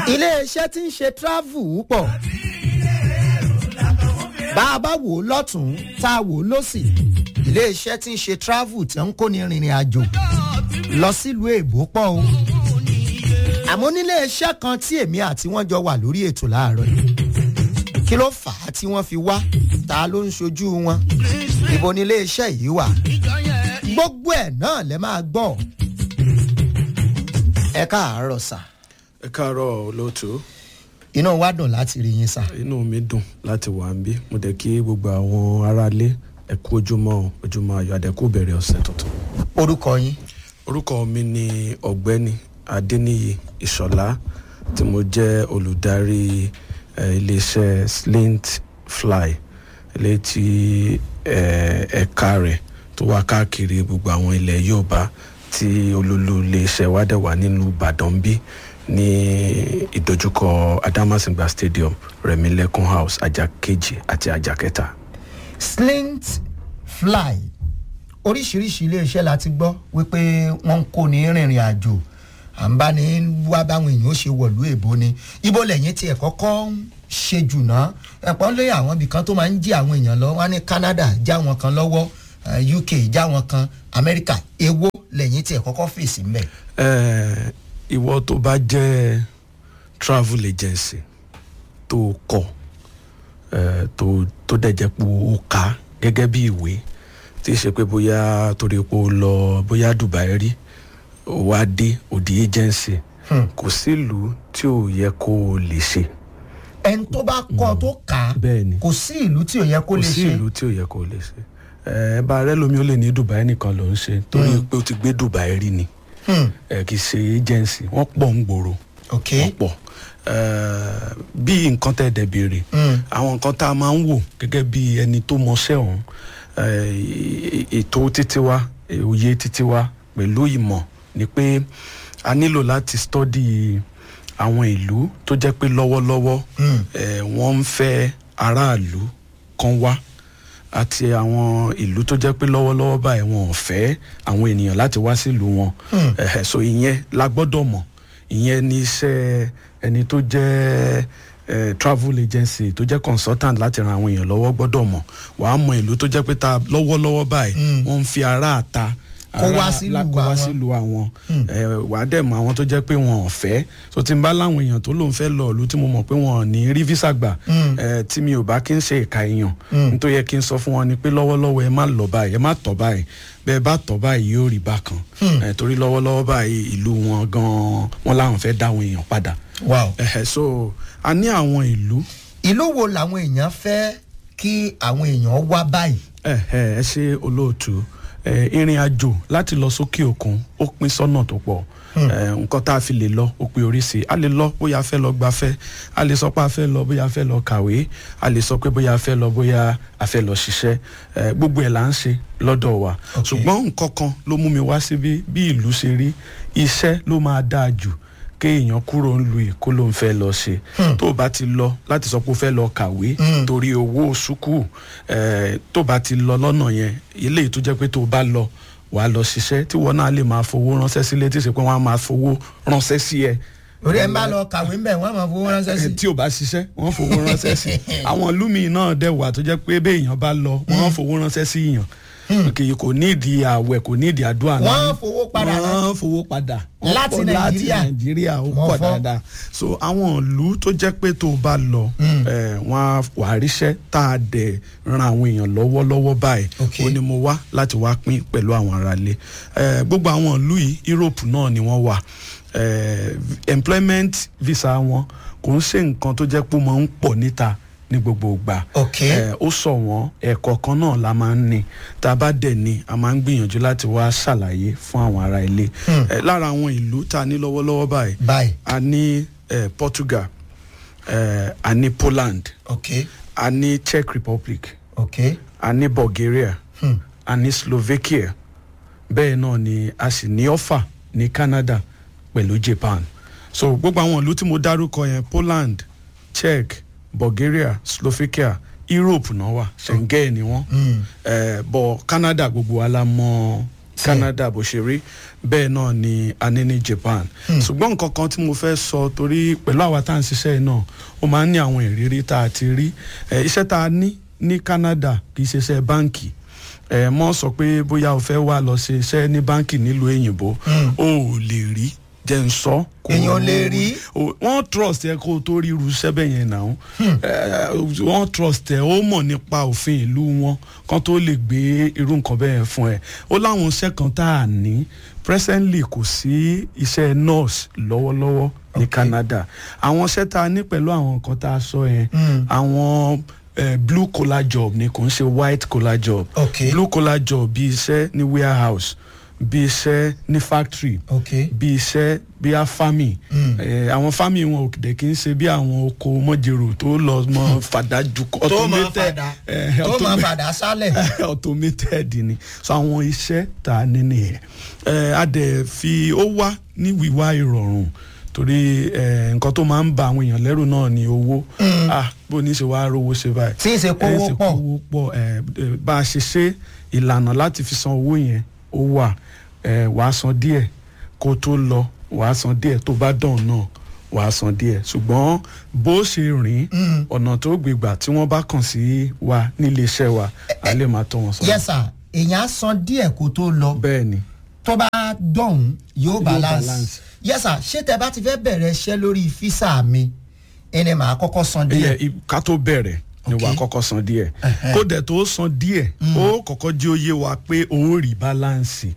iléeṣẹ́ tí ń ṣe travel pọ̀ bá a bá wò ó lọ́tún tá a wò ó lọ́sì iléeṣẹ́ tí ń ṣe travel tí ń kóni rìnrìn àjò lọ sílùú èbó pọ̀ o àmọ́ nílé iṣẹ́ kan tí èmi àti wọ́n jọ wà lórí ètò láàárọ̀ yìí kí ló fà á tí wọ́n fi wá ta ló ń ṣojú wọn ibo nílé iṣẹ́ yìí wà gbogbo ẹ̀ náà lẹ máa gbọ́ ẹ káàárọ̀ sà ẹ káàárọ̀ olóòtú inú wa dùn láti rí yín sà inú mi dùn láti wà ń bí mo dẹ̀ kí gbogbo àwọn aráalé ẹ kú ojúmọ́ o, ojúmọ́ ayọ̀ àdẹ́kù bẹ̀rẹ̀ ọ̀sẹ̀ tuntun. orúkọ yín orúkọ mi ni ọ̀gbẹ́ni adéníyì ìṣọ̀lá tí mo jẹ́ olùdarí eh, iléeṣẹ́ slint fly ilé tí eh, ẹ̀ka rẹ̀ tó wà káàkiri gbogbo àwọn ilẹ̀ yorùbá tí olólù iléeṣẹ́ wa dẹ̀ wà nínú ìbàdàn bí ní ìdojúkọ adamasingba stadium rẹ̀mílẹ́kùn house ajá kejì àti ajá kẹta. slint fly oríṣiríṣi iléeṣẹ́ la ti gbọ́ wípé wọ́n ń kó ní rìnrìn àjò à ń bá ní wá báwọn èèyàn ó ṣe wọ̀lú èbó ni ibo lẹ́yìn tí ẹ̀ kọ́kọ́ ń ṣe jù náà ẹ̀pọ́n lé àwọn ibì kan tó máa ń jí àwọn èèyàn lọ wá ní canada já wọn kan lọ́wọ́ eh, uk já wọn kan america èwo lẹ́yìn tí ẹ̀ kọ́kọ́ fèsì mbẹ̀. Eh, ìwọ tó bá jẹ́ travel agency tó kọ eh, tó tó dẹ̀ jẹ́ pé ó kà gẹ́gẹ́ bí ìwé tí í ṣe pé bóyá torí pé ó lọ bóyá dubai rí ó wá dé òdi agency kò sílùú tí ò yẹ kó o lè ṣe ẹni tó bá kọ́ tó kà á Bẹ́ẹ̀ni. kò sí ìlú tí ò yẹ kó kò lè sí ṣe ìlú tí ò yẹ kó o lè ṣe ẹ bá rẹ lómi ó lè ní dubai nìkan ló ń ṣe torí pé ó ti gbé dubai rí ni Hmm, ẹ kì í ṣe agency wọ́n pọ̀ ń gbòòrò ok wọ́n pọ̀ Eh, bí nǹkan tẹ́ dẹ̀ béèrè Mm. àwọn nǹkan tá a máa ń wò gẹ́gẹ́ bí ẹni tó mọṣẹ́ ọ̀hún eh, e- ètò títí wa eh, òye títí wa pẹ̀lú ìmọ̀ ni pé a nílò láti study àwọn ìlú tó jẹ́ pé lọ́wọ́lọ́wọ́ Mm. eh, wọ́n ń fẹ́ aráàlú kan wá àti àwọn ìlú tó jẹ́ pé lọ́wọ́lọ́wọ́ báyìí wọn ò fẹ́ àwọn ènìyàn láti wá sílùú wọn Ẹ̀hẹ̀, so ìyẹn la gbọ́dọ̀ mọ̀ ìyẹn ní iṣẹ́ ẹni tó jẹ́ eh, travel agency tó jẹ́ consultant láti ran àwọn èèyàn lọ́wọ́ gbọ́dọ̀ mọ̀ wàá mọ ìlú tó jẹ́ pé ta lọ́wọ́lọ́wọ́ báyìí wọ́n ń fi ara àta Kó wá ará- sílùú la- kó wá àwọn. sílùú àwọn ẹ, wàá dẹ̀ mọ àwọn tó jẹ́ pé wọn ò fẹ́ so tí n bá láwọn èèyàn tó lóun fẹ́ lọ ìlú tí mo mọ̀ pé wọn ò ní rí visa gbà ẹ, tí mi ò bá kí n ṣe ìka èèyàn nítorí yẹ kí n sọ fún wọn ni pé lọ́wọ́lọ́wọ́ ẹ má lọ báyìí ẹ má tọ̀ báyìí bẹ́ẹ̀ bá tọ̀ báyìí yóò rí bákan ẹ, torí lọ́wọ́lọ́wọ́ báyìí ìlú wọn gan-an wọn láwọn fẹ́ dá àwọn èèyàn padà wow Ẹ̀hẹ̀, so a ní àwọn ìlú ìlú wo làwọn èèyàn fẹ́ kí àwọn èèyàn wá báyìí. ẹ ẹ ẹ ṣe olóòtú ẹ ìrìn àjò láti lọ sókè òkun ó pín sọ́nà tó pọ̀ ẹ nǹkan tá a fi lè lọ ó pé oríṣi a lè lọ bóyá a fẹ́ lọ gbafẹ́ a lè sọ pé a fẹ́ lọ bóyá a fẹ́ lọ kàwé a lè sọ pé bóyá a fẹ́ lọ bóyá a fẹ́ lọ ṣiṣẹ́ ẹ gbogbo ẹ̀ là ń ṣe lọ́dọ̀ wa ṣùgbọ́n nǹkan kan ló mú mi wá síbí bí ìlú ṣe rí iṣẹ́ ló máa dáa jù kéèyàn kúrò ń lu èkó ló ń fẹ́ lọ ṣe tó o bá ti lọ láti sọ pé o fẹ́ lọ kàwé torí owó sùkúù eh, tó o bá ti lọ lọ́nà yẹn eléyìí tó jẹ́ pé tó o bá lọ wàá lọ ṣiṣẹ́ tí wọn náà lè máa fowó ránṣẹ́ sílé tí ì ṣe pé wọ́n á máa fowó ránṣẹ́ sí ẹ orí ẹ ń bá lọ kàwé ń bẹ̀ wọ́n á máa fowó ránṣẹ́ sí. Eh, tí o bá ṣiṣẹ́ wọ́n fowó ránṣẹ́ sí àwọn lúmi náà dẹ̀ wà tó jẹ́ pé bẹ́ẹ̀ èèyàn bá lọ wọ́n fowó ránṣẹ́ sí èèyàn kì í kò ní ìdí àwẹ̀ kò ní ìdí àdúrà náà Wọ́n fowó padà náà. wọ́n fowó padà Wọ́n Láti pọ̀ Nàìjíríà. láti nàìjíríà ó Wọ́n pọ̀ fọ́. dáadáa so àwọn ìlú tó jẹ́ pé tó o bá lọ eh, wọ́n á wà á ríṣẹ́ tá a dẹ̀ ran àwọn èèyàn lọ́wọ́lọ́wọ́ báyìí Okay. ó ní mo wá láti wá pín pẹ̀lú àwọn aráalé Eh, gbogbo àwọn ìlú yìí Europe náà ni wọ́n wà Eh, employment visa wọn kò ń ṣe nǹkan tó jẹ́ pé ó máa ń pọ̀ níta ní gbogbo ìgbà Okay. Eh, ó sọ wọ́n ẹ̀kọ́ kan náà la máa ń ní tá a bá dẹ̀ ní a máa ń gbìyànjú láti wá ṣàlàyé fún àwọn ará ilé Eh, lára àwọn ìlú tá a ní lọ́wọ́lọ́wọ́ báyìí báyìí a ní eh, Portugal eh, a ní Poland ok a ní Czech Republic ok a ní Bulgaria a ní Slovakia bẹ́ẹ̀ náà ni a sì ní ọ̀fà ní Canada pẹ̀lú Japan so gbogbo àwọn ìlú tí mo dárúkọ yẹn Poland Czech Bulgaria Slovakia Europe náà wà Schengen ni wọ́n eh, bọ̀ Canada gbogbo wa la mọ̀ canada bó ṣe rí bẹ́ẹ̀ náà ni a ní ní japan ṣùgbọ́n nǹkan kan tí mo fẹ́ sọ torí pẹ̀lú àwa tá à ń ṣiṣẹ́ yìí náà ó máa ń ní àwọn ìrírí tá a ti rí Eh, iṣẹ́ tá a ní ní canada kì í ṣe iṣẹ́ báǹkì ẹ mọ sọ pé bóyá o fẹ́ wá lọ ṣe iṣẹ́ ní báǹkì nílùú òyìnbó o ò lè rí jẹ́ ń sọ. kò- Èèyàn lè rí. o- wọ́n trust ẹ kó o tó rí irú iṣẹ́ bẹ́ẹ̀ yẹn náà Eh, wọ́n trust ẹ ó mọ̀ nípa òfin ìlú wọn kan tó lè gbé irú nǹkan bẹ́ẹ̀ yẹn fún ẹ ó láwọn iṣẹ́ kan tá a ní presently kò sí iṣẹ́ nurse lọ́wọ́lọ́wọ́ ní canada àwọn iṣẹ́ tá a ní pẹ̀lú àwọn nǹkan tá a sọ yẹn àwọn eh, blue collar job ni kò ń ṣe white collar job Okay. blue collar job bí iṣẹ́ ní warehouse bí iṣẹ́ ní factory ok bí iṣẹ́ bí a farming Eh, àwọn farming wọn ò dẹ̀ kí n ṣe bí àwọn oko mọ́jèrò tó lọ mọ́ fàdájú tó máa fàdà tó máa fàdà sálẹ̀ automated ni so àwọn iṣẹ́ tá a ní nìyẹn Eh, a dẹ̀ fi ó wá ní wíwá ìrọ̀rùn torí eh, nǹkan tó máa ń ba àwọn èèyàn lẹ́rù náà ni owó ah bó ní ṣe wá rówó ṣe báyìí tí ń ṣe kówó ẹ ṣe pọ̀ kówó pọ̀ ẹ ẹ, bá a ṣe ṣe ìlànà láti fi san owó yẹn ó wà ẹ wàá san díẹ̀ kó tó lọ wàá san díẹ̀ tó bá dàn náà wàá san díẹ̀ ṣùgbọ́n bó ṣe rìn ọ̀nà tó gbégbà tí wọ́n bá kàn sí wa nílé iṣẹ́ wa a lè máa tọ́ wọn sọ. yes sir èèyàn á san díẹ̀ kó tó lọ bẹ́ẹ̀ ni tó bá dọ̀hún yóò balance balance. yes sir ṣé tẹ bá ti fẹ́ bẹ̀rẹ̀ iṣẹ́ lórí físà mi ẹni màá kọ́kọ́ san ẹyẹ díẹ̀ i- ká tó bẹ̀rẹ̀ ni Ok. wàá kọ́kọ́ san díẹ̀ kó dẹ̀ tó san díẹ̀ ó kọ́kọ́ jẹ́ òye wa pé ó rí báláǹsì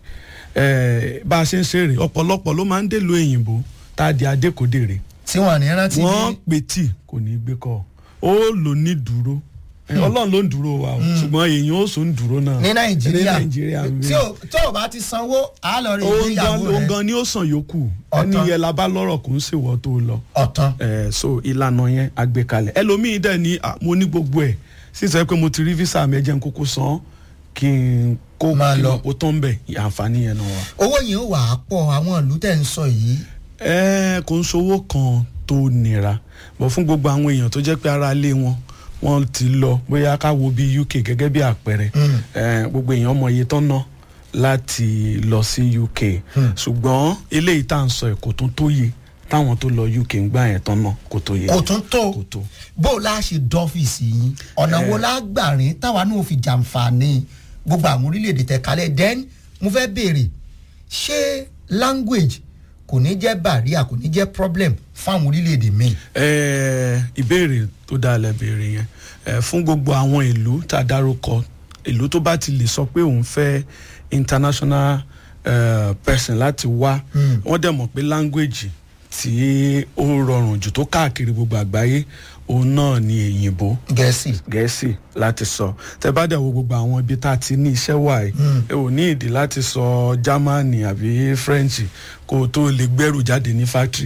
Eh, bá a ṣe ń ṣeré ọ̀pọ̀lọpọ̀ ló máa ń dèlò òyìnbó tá a di adékòdèrè tí wọ́n ní rántí wọ́n ní pè tí kò ní gbé kọ́ ó lò ní dúró Eh, ọlọ́run ló ń dúró wa o ṣùgbọ́n èèyàn ó sùn dúró náà ní nàìjíríà ní nàìjíríà tí o tó o bá ti sanwó á lọ rí òun gan ìgbéyàwó òun rẹ gan ni ó sàn yòókù Ọ̀tán. ẹni yẹn la bá lọ́rọ̀ kò ń ṣèwọ́ tó lọ ọ̀tán ẹ so ìlànà yẹn àgbékalẹ̀ ẹlòmíì dẹ̀ ní à, mo ní gbogbo ẹ̀ sísọ pé mo ti rí visa mi ẹ jẹ́ n kúkú san kí n kó Máa kí n lọ. kó tán bẹ̀ àǹfààní yẹn náà wà. owó yìí ó wà á pọ̀ àwọn ìlú tẹ̀ ń sọ yìí ẹ kò ń sowó kan tó nira bọ̀ fún gbogbo àwọn èèyàn tó jẹ́ pé ara lé wọn wọ́n ti lọ bóyá ká wo bí uk gẹ́gẹ́ bí àpẹẹrẹ ẹ gbogbo èèyàn mọ iye tán ná láti lọ sí uk ṣùgbọ́n eléyìí tá à ń sọ ẹ̀ kò tún tó yẹ táwọn tó lọ uk ń gbà yẹn tán ná kò tó yẹ kò tún tó kò tó. bó o láà ṣe dọ́fíìsì yín ọ̀nà wo la gbà rìn táwa náà fi jàǹfààní gbogbo àwọn orílẹ̀-èdè tẹ̀ kalẹ̀ then mo fẹ́ béèrè ṣé language kò ní jẹ́ barrier kò ní jẹ́ problem fáwọn orílẹ̀-èdè míì. Ẹ, ìbéèrè tó dáa lẹ béèrè yẹn Ẹ, fún gbogbo àwọn ìlú tá a dárúkọ ìlú tó bá ti lè sọ pé òun fẹ́ international uh, person láti wá wọ́n dẹ̀ mọ̀ pé language tí ó rọrùn jù tó káàkiri gbogbo àgbáyé òun náà ni èyìnbó gẹ̀ẹ́sì gẹ̀ẹ́sì láti sọ tẹ bá dẹ̀ wo gbogbo àwọn ibi tá a ti ní iṣẹ́ wà yìí ẹ ò ní ìdí láti sọ germany àbí french kó o tó lè gbẹ́rù jáde ní factory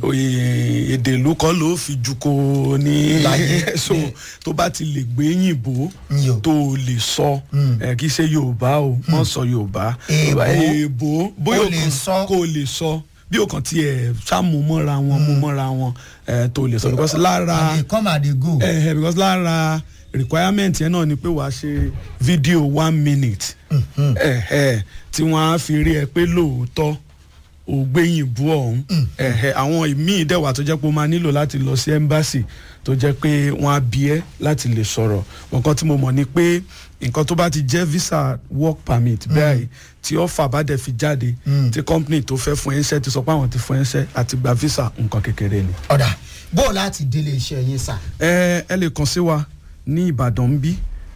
Oye, èdè ìlú kan ló fi ju kó o ní Láyé. so tó bá ti lè gbé yìnbó Yò. tó o lè sọ ẹ kì í ṣe yorùbá o mọ sọ yorùbá Èèbó. èèbó bóyá O o lè kàn sọ. kó o lè sọ bí o kàn tiẹ̀ ṣàmú mọ́ra wọn mú mọ́ra wọn ẹ tó o lè sọ because lára and they come and they go. eh, eh, because lára requirement yẹn náà ni pé wàá ṣe fídíò one minute eh, eh, tí wọ́n á fi rí ẹ pé lóòótọ́ ò gbẹ̀yìnbó ọ̀hún eh, eh, àwọn ìmíì dẹ̀wà tó jẹ́ pé o máa nílò láti lọ sí embassy tó jẹ́ pé wọ́n á bí ẹ́ láti lè sọ̀rọ̀ nǹkan tí mo mọ̀ ni pé nǹkan tó bá ti jẹ́ visa work permit bẹ́ẹ̀ tí ọ́fà bá dẹ̀ fi jáde tí company tó fẹ́ fún ẹ ń ṣẹ́ ti sọ pé àwọn ti fún ẹ ń ṣẹ́ àti gba visa nǹkan kékeré ni ọ̀dà bó o láti délé iṣẹ́ yín sà. ẹ ẹ lè kàn sí wa ní ìbàdàn bí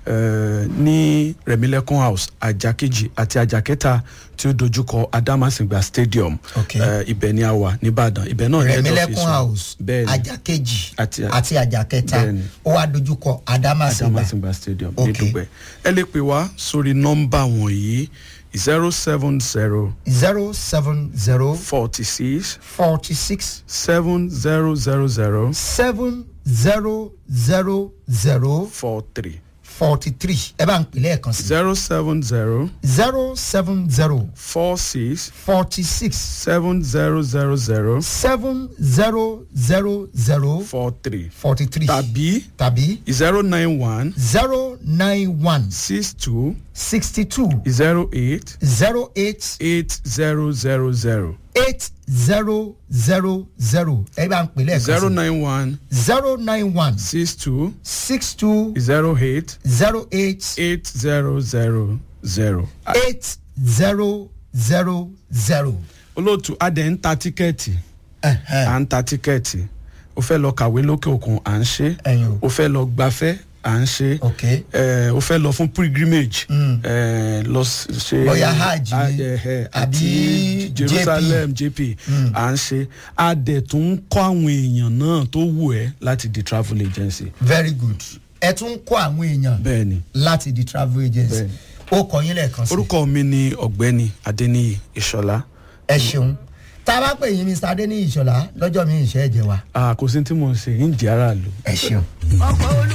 ẹ ní rẹmílẹkùn house ajá kejì àti ajá kẹta tí ó dojúkọ adamasingba stadium Ok. ẹ ibẹ ni a wà nìbàdàn ibẹ náà ní head rẹ̀mílẹ́kùn office wa. house bẹ́ẹ̀ ni ajá kejì Àti- àti ajá kẹta Bẹ́ẹ̀ni. ó wá dojúkọ adamasingba adamasingba stadium Ok. ní dùgbẹ ẹ lè pè wá sórí nọmba wọ̀nyí zero seven zero zero seven zero forty six forty six seven zero zero zero seven zero zero zero four three. forty three ẹ bá ń pè lẹ́ẹ̀kan sí zero seven zero zero seven zero four six forty six seven zero zero zero seven zero zero zero four three forty three tàbí tàbí zero nine one zero nine one six two sixty two zero eight zero eight eight zero zero zero eight zero zero zero ẹ bá ń pè lẹ́ẹ̀kan zero sí nine one zero nine one six two six two zero eight zero eight eight zero zero zero. eight zero zero zero. olóòtú adẹ̀ ń ta tíkẹ́ẹ̀tì à ń ta tíkẹ́ẹ̀tì o fẹ́ lọ kàwé lókè òkun à ń ṣe Ẹyin o. o fẹ́ lọ gbafẹ́ à ń ṣe Ok. eh, o fẹ́ lọ fún pilgrimage eh, lọ s- ṣe Bóyá hajj ah, ni, eh, eh, àbí àti JP. jerusalem jp à ń ṣe adẹ̀ tó ń kọ́ àwọn èèyàn náà tó wù ẹ́ láti di travel agency very good ẹ tún ń kó àwọn èèyàn bẹ́ẹ̀ ni láti di travel agency Bẹ́ẹ̀ni. ó kọ yín lẹ́ẹ̀kan sí orúkọ mi ni ọ̀gbẹ́ni adeniyi ìṣọ̀lá ẹ ṣeun tá a bá pè yín mr adeniyi ìṣọlá lọ́jọ́ mi ìṣe ẹ̀jẹ̀ wa Ah, kò sí tí mo ń ṣe ń jẹ́ aráàlú. ẹ ṣeun.